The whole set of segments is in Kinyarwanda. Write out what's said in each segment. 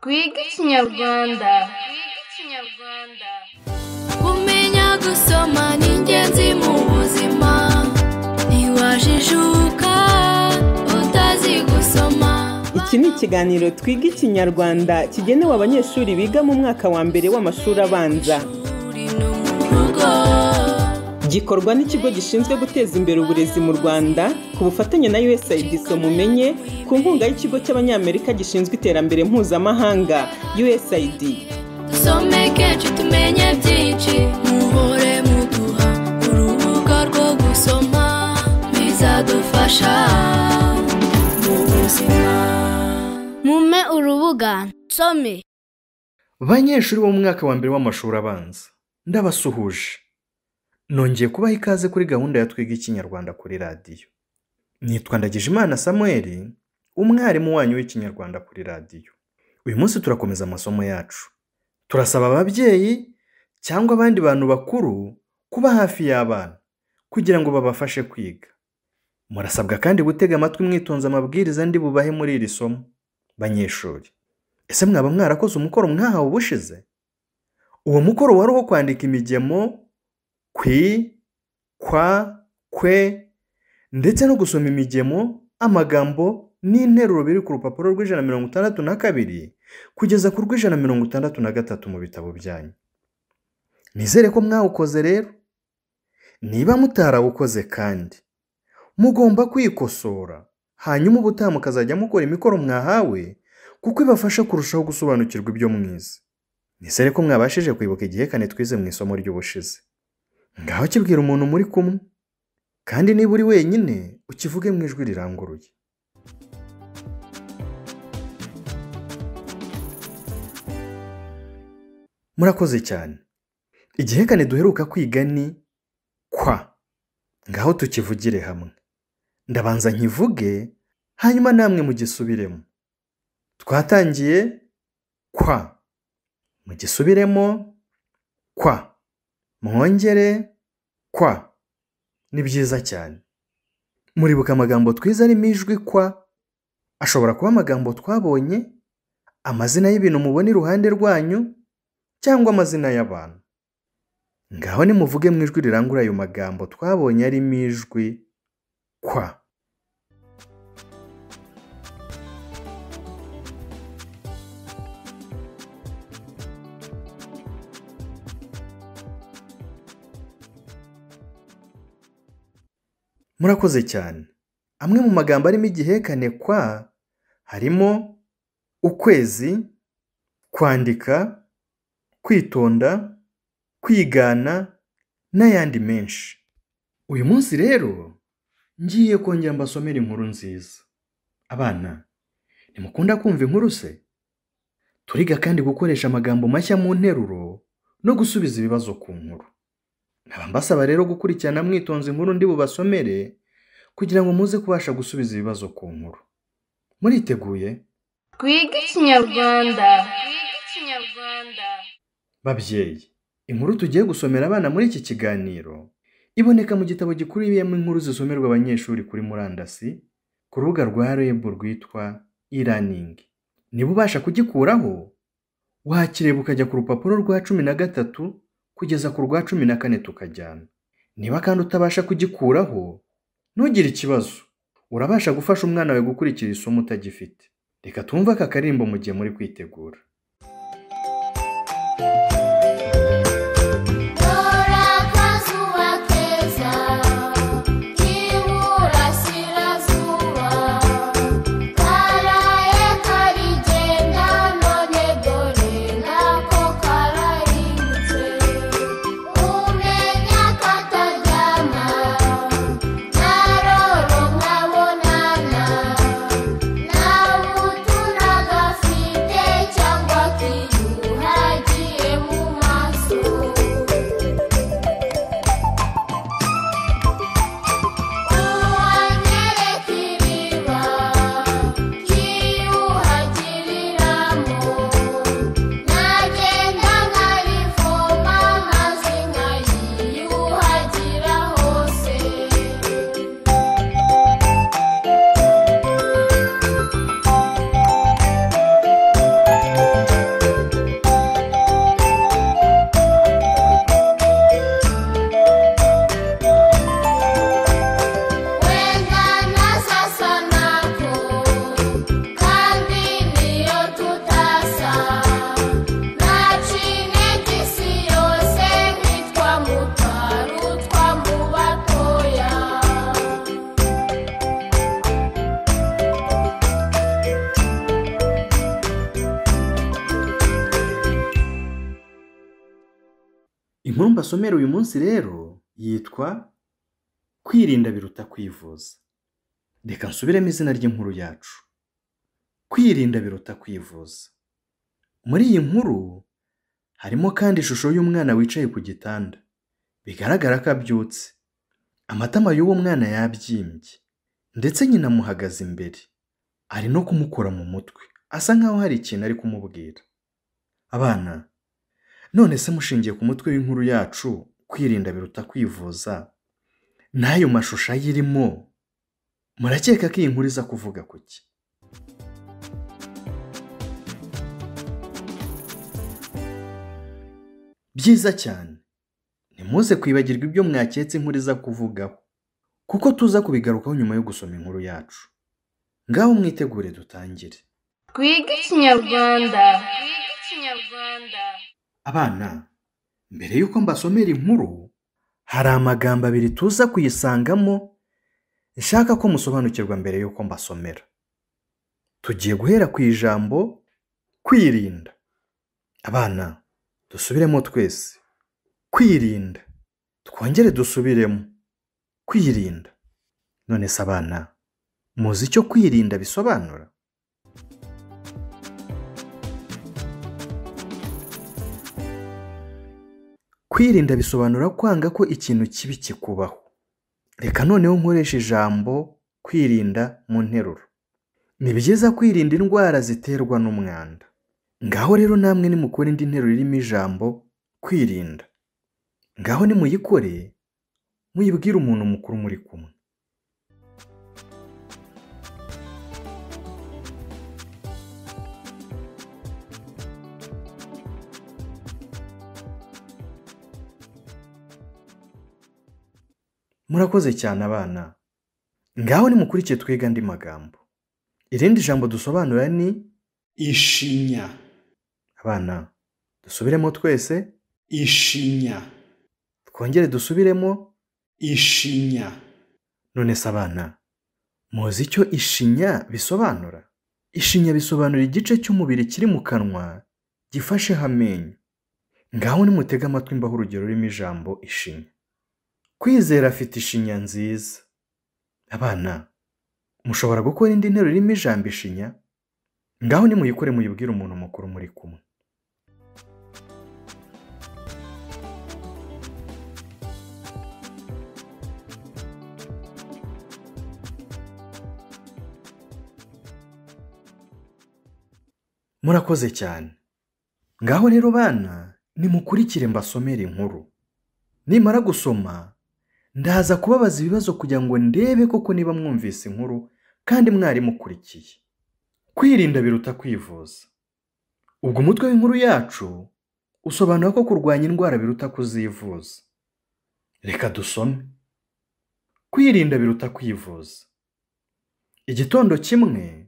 twige ikinyarwanda kumenya gusoma ni ingenzi mu buzima ntiwajijuka utazi gusoma iki ni ikiganiro twiga ikinyarwanda kigenewe abanyeshuri biga mu mwaka wa mbere w'amashuri abanza uri no mu rugo gikorwa n'ikigo gishinzwe guteza imbere uburezi mu rwanda ku bufatanye na usaid mumenye ku nkunga y'ikigo cy'abanyamerika gishinzwe iterambere mpuzamahanga usaid dusomeke cu tumenye byinshi muhore muduha urubuga rwo gusoma bizadufasha mu buzima mume urubuga nsome banyeshuri bo mu mwaka wa mbere w'amashuri abanza ndabasuhuje nongeye kubaha ikaze kuri gahunda ya twiga ikinyarwanda kuri radiyo nitwa ndagijimana samuel umwarimu wanyu w'ikinyarwanda kuri radiyo uyu munsi turakomeza amasomo yacu turasaba ababyeyi cyangwa abandi bantu bakuru kuba hafi y'abana kugira ngo babafashe kwiga murasabwa kandi gutega amatwi mwitonze amabwiriza ndi bubahe muri iri somo banyeshuri ese mwaba mwarakoze umukoro mwahawe ubushize uwo mukoro wari uwo kwandika imigemo kwi kwa kwe ndetse no gusoma imigemo amagambo n'interuro biri ku rupapuro rw'ijana na mirongo itandatu na kabiri kugeza ku rw'ijana na mirongo itandatu na gatatu mu bitabo byanyu nizere ko mwawukoze rero niba mutarawukoze kandi mugomba kwikosora hanyuma ubutaha mukazajya mukora imikoro mwahawe kuko ibafasha kurushaho gusobanukirwa ibyo mwize nizere ko mwabashije kwibuka igihekane twize mu isomo ry'ubushize ngaho kibwira umuntu muri kumwe kandi niba uri wenyine ukivuge mu ijwi riranguruye murakoze cyane igihekane duheruka kwiga ni kwa ngaho tukivugire hamwe ndabanza nkivuge hanyuma namwe mugisubiremo twatangiye kwa mugisubiremo kwa mwongere kwa ni byiza cyane muribuka amagambo twiza arimo ijwi kwa ashobora kuba amagambo twabonye amazina y'ibintu mubona iruhande rwanyu cyangwa amazina y'abantu ngaho nimuvuge mu ijwi rirangura ayo magambo twabonye arimo ijwi kwa murakoze cyane amwe mu magambo arimo igihekane kwa harimo ukwezi kwandika kwitonda kwigana n'ayandi menshi uyu munsi rero ngiye kongera mbasomera inkuru nziza abana ntimukunda kumva inkuru se turiga kandi gukoresha amagambo mashya mu nteruro no gusubiza ibibazo ku nkuru nkaba mbasaba rero gukurikirana mwitonze inkuru ndi bubasomere kugira ngo muze kubasha gusubiza ibibazo ku nkuru muriteguye twige ikinyarwanda babyeyi inkuru tugiye gusomera abana muri iki kiganiro iboneka mu gitabo gikubiyemo inkuru zisomerwa abanyeshuri kuri murandasi ku rubuga rwa reb rwitwa e-learning niba ubasha kugikuraho wakireba ukajya ku rupapuro rwa cumi na gatatu kugeza ku rwa cumi na kane tukajyana niba kandi utabasha kugikuraho ntugire ikibazo urabasha gufasha umwana wawe gukurikira isomo utagifite reka twumve aka karimbo mu gihe muri kwitegura Dora akazuba keza k'iburasirazuba karaye karigenda none dore nako karahindutse umenya kataryama naroro nkabonana nawe uturagafite cyangwa kiyuhagiye mu inkuru mbasomera uyu munsi rero yitwa kwirinda biruta kwivuza reka nsubiremo izina ry'inkuru yacu kwirinda biruta kwivuza muri iyi nkuru harimo kandi ishusho y'umwana wicaye ku gitanda bigaragara ko abyutse amatama y'uwo mwana yabyimbye ndetse nyina amuhagaze imbere ari no kumukora mu mutwe asa nkaho hari ikintu ari kumubwira abana none se mushingiye ku mutwe w'inkuru yacu kwirinda biruta kwivuza n'ayo mashusho ayirimo murakeka ko iyi nkuru iza kuvuga ku ki byiza cyane ntimuze kwibagirwa ibyo mwaketse inkuru iza kuvugaho kuko tuza kubigarukaho nyuma yo gusoma inkuru yacu ngaho mwitegure dutangire Twiga Ikinyarwanda. abana mbere y'uko mbasomera inkuru hari amagambo abiri tuza kuyisangamo nshaka ko musobanukirwa mbere y'uko mbasomera tugiye guhera ku ijambo kwirinda abana dusubiremo twese kwirinda twongere dusubiremo kwirinda none se abana muzi icyo kwirinda bisobanura kwirinda bisobanura kwanga ko ikintu kibi kikubaho reka noneho nkoresha ijambo kwirinda mu nteruro ni byiza kwirinda indwara ziterwa n'umwanda ngaho rero namwe nimukora indi nteruro irimo ijambo kwirinda ngaho nimuyikore muyibwire umuntu mukuru muri kumwe murakoze cyane abana ngaho nimukurikiye twiga andi magambo irindi jambo dusobanura ni ishinya abana dusubiremo twese ishinya twongere dusubiremo ishinya none se abana muzi icyo ishinya bisobanura ishinya bisobanura igice cy'umubiri kiri mu kanwa gifasheho amenyo ngaho nimutege amatwi mbaho urugero rurimo ijambo ishinya kwizera afite ishinya nziza abana mushobora gukora indi nteruro irimo ijambo ishinya ngaho nimuyikore muyibwire umuntu mukuru muri kumwe murakoze cyane ngaho rero bana nimukurikire mbasomere inkuru nimara gusoma ndaza kubabaza ibibazo kugira ngo ndebe koko niba mwumvise inkuru kandi mwari mukurikiye kwirinda biruta kwivuza ubwo umutwe w'inkuru yacu usobanura ko kurwanya indwara biruta kuzivuza reka dusome kwirinda biruta kwivuza igitondo kimwe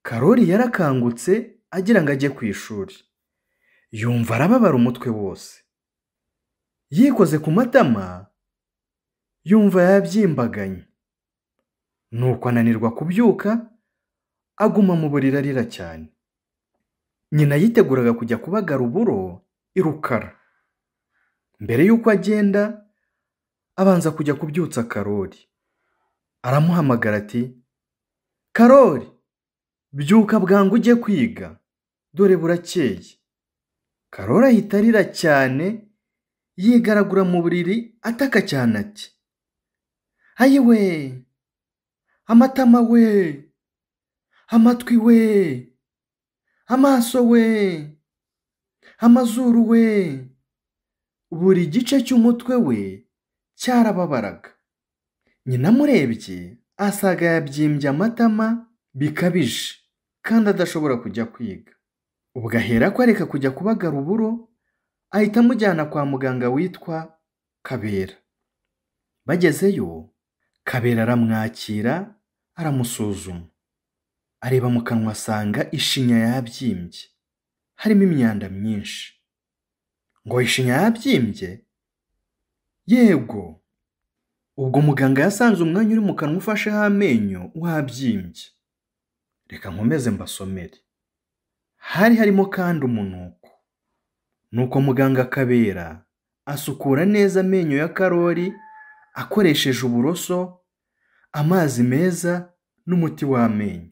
karori yarakangutse agira ngo ajye ku ishuri yumva arababara umutwe wose yikoze ku matama yumva yabyimbaganye nuko ananirwa kubyuka aguma mu buriri arira cyane nyina yiteguraga kujya kubagara uburo i rukara mbere y'uko agenda abanza kujya kubyutsa karori aramuhamagara ati karori byuka bwangu ujye kwiga dore burakeye karori ahita arira cyane yigaragura mu buriri ataka cyane ati ayiwe amatama we amatwi we amaso we amazuru we buri gice cy'umutwe we cyarababaraga nyina amurebye asaga yabyimbye amatama bikabije kandi adashobora kujya kwiga ubwo ahera ko areka kujya kubagara uburo ahita amujyana kwa muganga witwa kabera bagezeyo kabera aramwakira aramusuzuma areba mu kanwa asanga ishinya yabyimbye harimo imyanda myinshi ngo ishinya yabyimbye yego ubwo muganga yasanze umwanya uri mu kanwa ufasheho amenyo wabyimbye reka nkomeze mbasomere hari harimo kandi umunuko nuko muganga kabera asukura neza amenyo ya karori akoresheje uburoso amazi meza n'umuti w'amenyo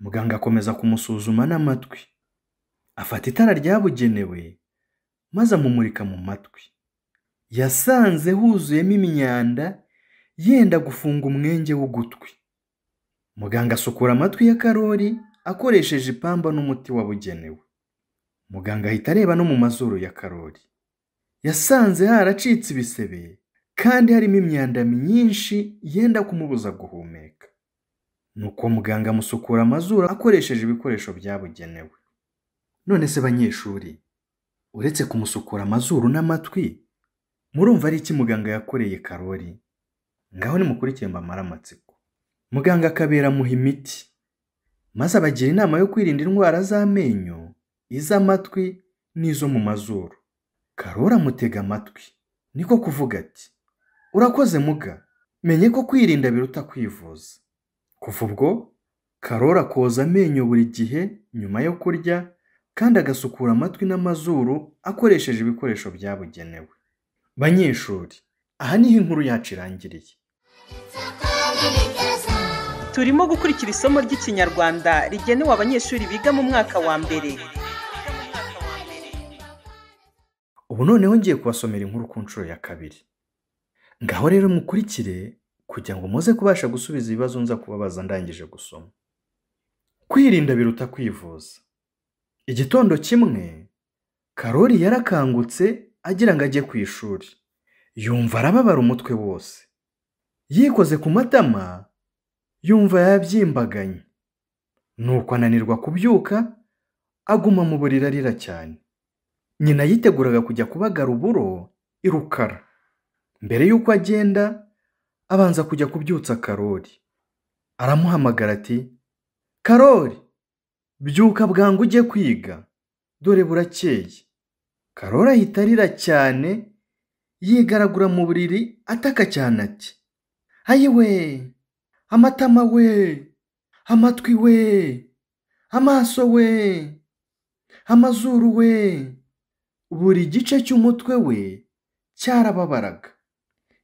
muganga akomeza kumusuzuma n'amatwi afata itara ryabugenewe maze amumurika mu matwi yasanze huzuyemo imyanda yenda gufunga umwenge w'ugutwi muganga asukura amatwi ya karori akoresheje ipamba n'umuti wabugenewe muganga ahita areba no mu mazuru ya karori yasanze haracitse ibisebe kandi harimo imyanda myinshi yenda kumubuza guhumeka nuko muganga amusukura amazuru akoresheje ibikoresho byabugenewe none se banyeshuri uretse kumusukura amazuru n'amatwi murumva ari iki muganga yakoreye karori ngaho nimukurikire mbamare amatsiko muganga akaberamuha imiti maze abagira inama yo kwirinda indwara z'amenyo iz'amatwi n'izo mu mazuru karori amutega amatwi niko kuvuga ati urakoze muga menye ko kwirinda biruta kwivuza kuva ubwo karori akoza amenyo buri gihe nyuma yo kurya kandi agasukura amatwi n'amazuru akoresheje ibikoresho byabugenewe banyeshuri aha niho inkuru yacu irangiriye turimo gukurikira isomo ry'ikinyarwanda rigenewe abanyeshuri biga mu mwaka wa mbere ubu noneho ngiye kubasomera inkuru ku nshuro ya kabiri ngaho rero mukurikire kugira ngo muze kubasha gusubiza ibibazo nza kubabaza ndangije gusoma kwirinda biruta kwivuza igitondo kimwe karori yarakangutse agira ngo ajye ku ishuri yumva arababara umutwe wose yikoze ku matama yumva yabyimbaganye nuko ananirwa kubyuka aguma mu buriri arira cyane nyina yiteguraga kujya kubagara uburo i rukara mbere y'uko agenda abanza kujya kubyutsa karori aramuhamagara ati karori byuka bwangu ujye kwiga dore burakeye karori ahita arira cyane yigaragura mu buriri ataka cyane ati ayiwe amatama we amatwi we amaso we amazuru we buri gice cy'umutwe we cyarababaraga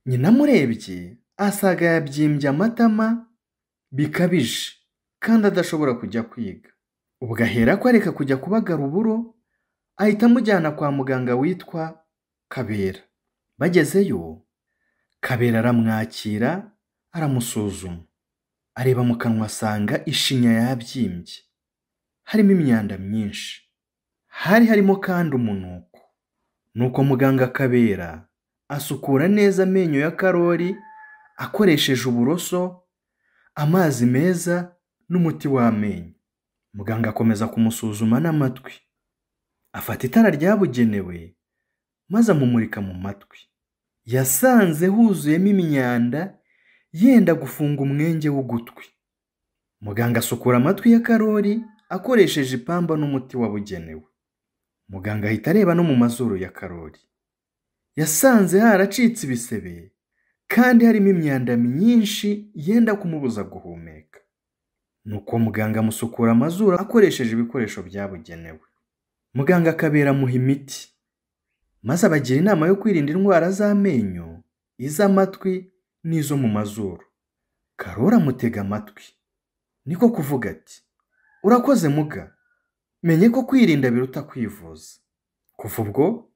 nyina amurebye asaga yabyimbye amatama bikabije kandi adashobora kujya kwiga ubwo ahera ko areka kujya kubagara uburo ahita amujyana kwa muganga witwa kabera bagezeyo kabera aramwakira aramusuzuma areba mu kanwa asanga ishinya yabyimbye harimo imyanda myinshi hari harimo kandi umunuko nuko muganga akabera asukura neza amenyo ya karori akoresheje uburoso amazi meza n'umuti w'amenyo muganga akomeza kumusuzuma n'amatwi afata itara ryabugenewe maze amumurika mu matwi yasanze huzuyemo imyanda yenda gufunga umwenge w'ugutwi muganga asukura amatwi ya karori akoresheje ipamba n'umuti wabugenewe muganga ahita areba no mu mazuru ya karori yasanze haracitse ibisebe kandi harimo imyanda myinshi yenda kumubuza guhumeka nuko muganga amusukura amazuru akoresheje ibikoresho byabugenewe muganga akabera amuha imiti maze abagira inama yo kwirinda indwara z'amenyo iz'amatwi n'izo mu mazuru karori amutega amatwi niko kuvuga ati urakoze muga menye ko kwirinda biruta kwivuza kuva ubwo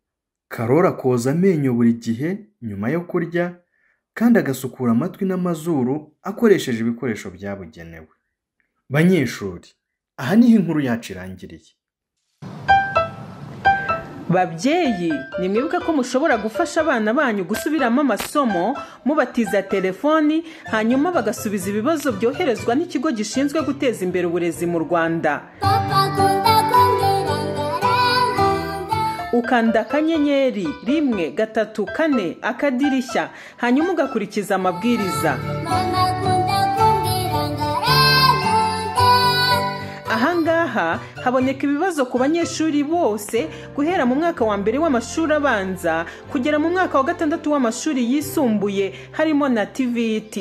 karori akoza amenyo buri gihe nyuma yo kurya kandi agasukura amatwi n'amazuru akoresheje ibikoresho byabugenewe banyeshuri aha niho inkuru yacu irangiriye babyeyi nimwibuke ko mushobora gufasha abana banyu gusubiramo amasomo mubatiza telefoni hanyuma bagasubiza ibibazo byoherezwa n'ikigo gishinzwe guteza imbere uburezi mu rwanda ukanda akanyenyeri rimwe gatatu kane akadirishya hanyuma ugakurikiza amabwiriza ahangaha haboneka ibibazo ku banyeshuri bose guhera mu mwaka wa mbere w'amashuri abanza kugera mu mwaka wa gatandatu w'amashuri yisumbuye harimo na tvt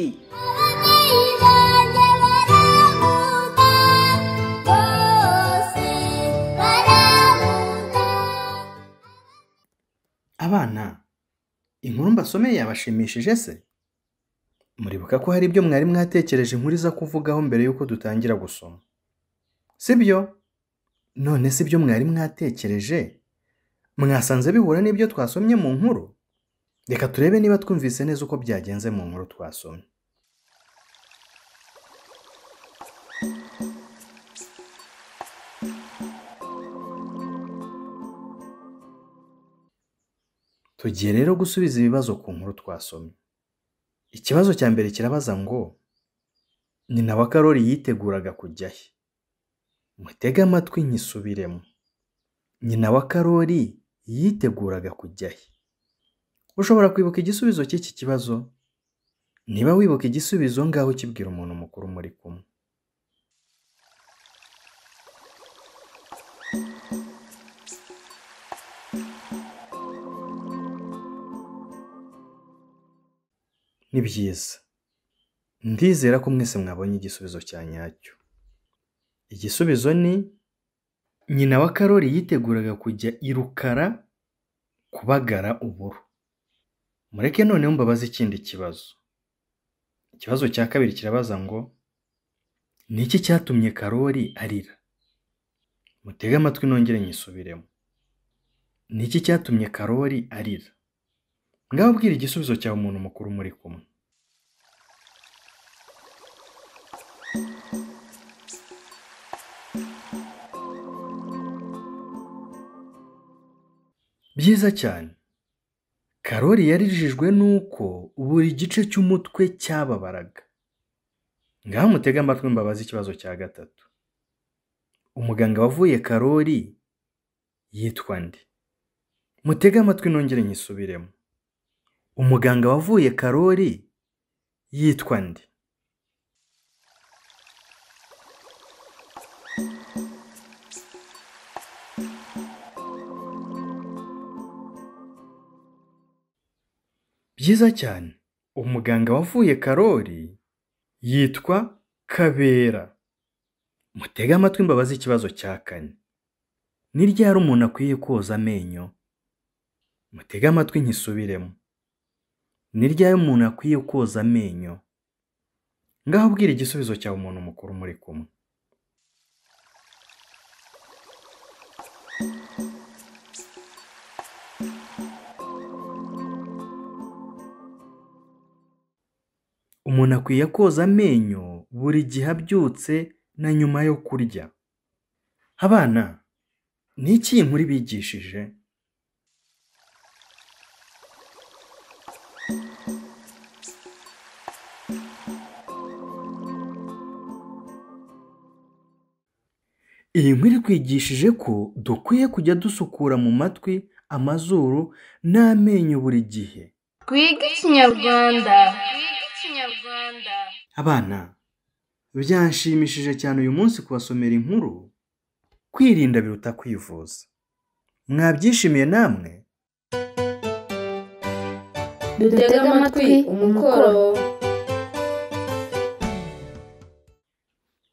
abana inkuru mbasomeye yabashimishije se muribuka ko hari ibyo mwari mwatekereje inkuru iza kuvugaho mbere y'uko dutangira gusoma sibyo none si ibyo mwari mwatekereje mwasanze bihura n'ibyo twasomye mu nkuru reka turebe niba twumvise neza uko byagenze mu nkuru twasomye tugiye rero gusubiza ibibazo ku nkuru twasomye ikibazo cya mbere kirabaza ngo nyina wa karori yiteguraga kujya he mutege amatwi nkisubiremo nyina wa karori yiteguraga kujya he ushobora kwibuka igisubizo cy'iki kibazo niba wibuka igisubizo ngaho ukibwira umuntu mukuru muri kumwe ni byiza ndizera ko mwese mwabonye igisubizo cya nyacyo igisubizo ni nyina wa karori yiteguraga kujya i rukara kubagara uburo mureke noneho mbabaze ikindi kibazo ikibazo cya kabiri kirabaza ngo ni iki cyatumye karori arira mutege amatwi nongere nyisubiremo ni iki cyatumye karori arira ngaho bwira igisubizo cyawe umuntu mukuru muri kumwe byiza cyane karori yarijijwe n'uko buri gice cy'umutwe cyababaraga ngaho mutege amatwi mbabaze ikibazo cya gatatu umuganga wavuye karori yitwa nde mutege amatwi nongere nyisubiremo umuganga wavuye karori yitwa nde byiza cyane umuganga wavuye karori yitwa kabera mutege amatwi mbabaze ikibazo cya kane ni ryari umuntu akwiye koza amenyo mutege amatwi nkisubiremo ni ryari umuntu akwiye koza amenyo ngaho ubwira igisubizo cyawe umuntu mukuru muri kumwe umuntu akwiye koza amenyo buri gihe abyutse na nyuma yo kurya abana ni iki iyi nkuru bigishije iyi nkuru ikwigishije ko dukwiye kujya dusukura mu matwi amazuru n'amenyo buri gihe twige ikinyarwanda abana byanshimishije cyane uyu munsi kubasomera inkuru kwirinda biruta kwivuza mwabyishimiye namwe dutega amatwi umukoro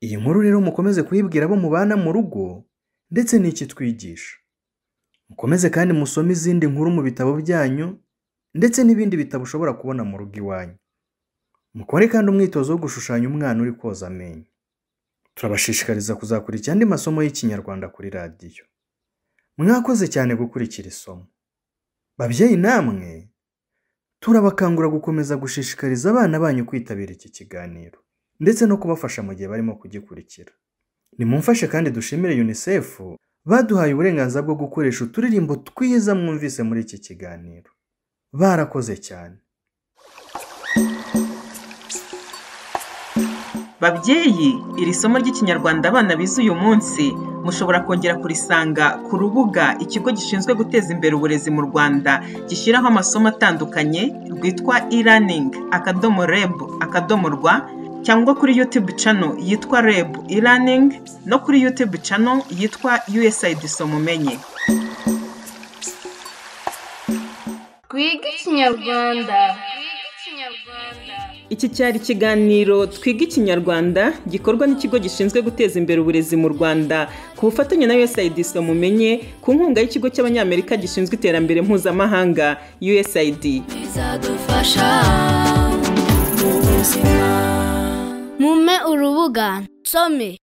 iyi nkuru rero mukomeze kuyibwira abo mubana mu rugo ndetse n'iki twigisha mukomeze kandi musome izindi nkuru mu bitabo byanyu ndetse n'ibindi bitabo ushobora kubona mu rugo iwanyu mukore kandi umwitozo wo gushushanya umwana uri koza amenyo turabashishikariza kuzakurikira andi masomo y'ikinyarwanda kuri radiyo mwakoze cyane gukurikira isomo babyeyi namwe turabakangura gukomeza gushishikariza abana banyu kwitabira iki kiganiro ndetse no kubafasha mu gihe barimo kugikurikira nimumfashe kandi dushimire unicef baduhaye uburenganzira bwo gukoresha uturirimbo twiza mwumvise muri iki kiganiro barakoze cyane babyeyi iri somo ry'ikinyarwanda abana bize uyu munsi mushobora kongera kurisanga ku rubuga ikigo gishinzwe guteza imbere uburezi mu rwanda gishyiraho amasomo atandukanye rwitwa e-learning akadomo reb akadomo rwa cyangwa kuri youtube channel yitwa reb e-learning no kuri youtube channel yitwa usaid somumenye twige ikinyarwanda Iki cyari ikiganiro Twiga Ikinyarwanda gikorwa n'ikigo gishinzwe guteza imbere uburezi mu Rwanda ku bufatanye na USAID Mumenye ku nkunga y'ikigo cy'Abanyamerika gishinzwe iterambere mpuzamahanga USAID. bizadufasha mu buzima mume urubuga nsome